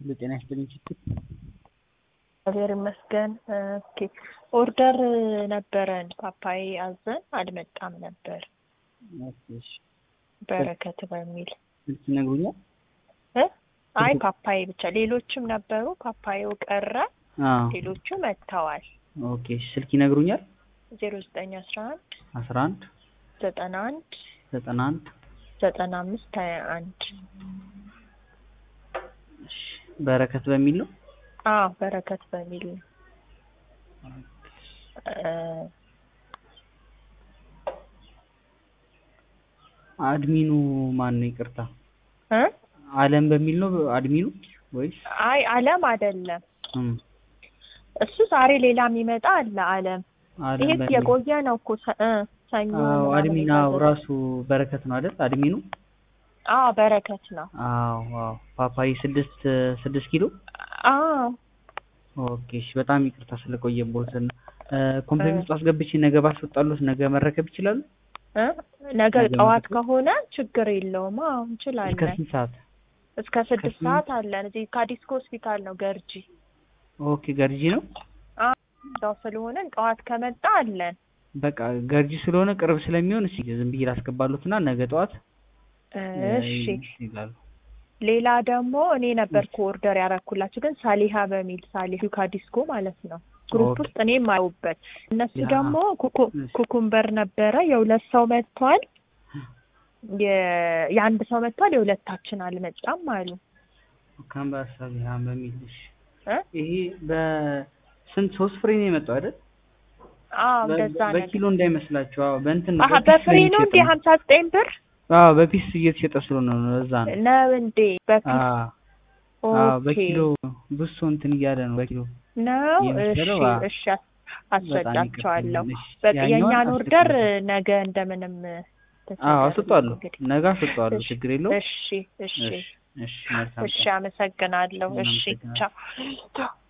ሁሉ ጤና ይስጥልኝ ችግር እግዚአብሔር ይመስገን። ኦኬ ኦርደር ነበረን ፓፓዬ አዘን አልመጣም ነበር እሺ በረከት በሚል ስልክ ይነግሩኛል እ አይ ፓፓዬ ብቻ ሌሎችም ነበሩ ፓፓዬው ቀረ አዎ ሌሎቹ መጥተዋል ኦኬ እሺ ስልክ ይነግሩኛል ዜሮ ዘጠኝ አስራ አንድ አስራ አንድ ዘጠና አንድ ዘጠና አንድ ዘጠና አምስት ሀያ አንድ እሺ በረከት በሚል ነው አዎ በረከት በሚል ነው እ አድሚኑ ማን ነው ይቅርታ እ አለም በሚል ነው አድሚኑ ወይስ አይ አለም አይደለም እም እሱ ዛሬ ሌላ የሚመጣ አለ አለም አለም ይሄ በሚል የቆየ ነው እኮ ሰ- እ ሰኞ አዎ ምናምን አድሚን አዎ የታዘዘ። ራሱ በረከት ነው አይደል አድሚኑ አዎ በረከት ነው አዎ አዎ ፓፓዬ ስድስት ስድስት ኪሎ አዎ ኦኬ እሺ በጣም ይቅርታ ስለቆየቦት ኮምፕሌን ውስጥ አስገብቼ ነገ ባስወጣሉት ነገ መረከብ ይችላሉ እ ነገ ነገ ጠዋት መረከብ? ከሆነ ችግር የለውም አዎ እስከ እንችላለን ስንት ሰዓት እስከ ስድስት ከስምንት? ሰዓት አለን እዚህ ካዲስኮ ሆስፒታል ነው ገርጂ ኦኬ ገርጂ ነው እዛው ስለሆነን ጠዋት ከመጣ አለን በቃ ገርጂ ስለሆነ ቅርብ ስለሚሆን እስኪ ዝም ብዬ ላስገባሉትና ነገ ጠዋት እሺ ይላሉ ሌላ ደግሞ እኔ ነበርኩ ኦርደር ያረኩላችሁ ግን ሳሊሃ በሚል ሳሊሁ ካዲስኮ ማለት ነው ግሩፕ ኦኬ። ውስጥ እኔም አየሁበት እነሱ ያ። ደግሞ ኩኩ- እሺ። ኩኩምበር ነበረ የሁለት ሰው መጥቷል የ- የአንድ ሰው መጥቷል የሁለታችን አልመጣም አሉ ካምባሳ ቢሃን በሚል እሺ እ ይሄ በስንት ሶስት ፍሬ ነው የመጣው አይደል አዎ በ- እንደዛ ነገር በኪሎ እንዳይመስላችሁ አዎ በእንትን ነው አሀ በፒስ በፍሬ ነው ስለሚሸጥ እንዴ ነው። ሀምሳ ዘጠኝ ብር አዎ በፒስ እየተሸጠ ስለሆነ ነው እዛ ነው ነው እንዴ በፊት አዎ አዎ ኦኬ በኪሎ ብሶ እንትን እያለ ነው በኪሎ ነው እሺ የመሰለው አዎ። እሺ አስረዳቸዋለሁ እሺ፣ በቃ ያኛውን የእኛን ኦርደር አስልክልኝ። ነገ እንደምንም አዎ አስወጣለሁ እንግዲህ ነገ አስወጣለሁ እሺ፣ ችግር የለውም እሺ እሺ እሺ እሺ መልካም እሺ ቀን አመሰግናለሁ እሺ እናመሰግናለን። ቻው ቻው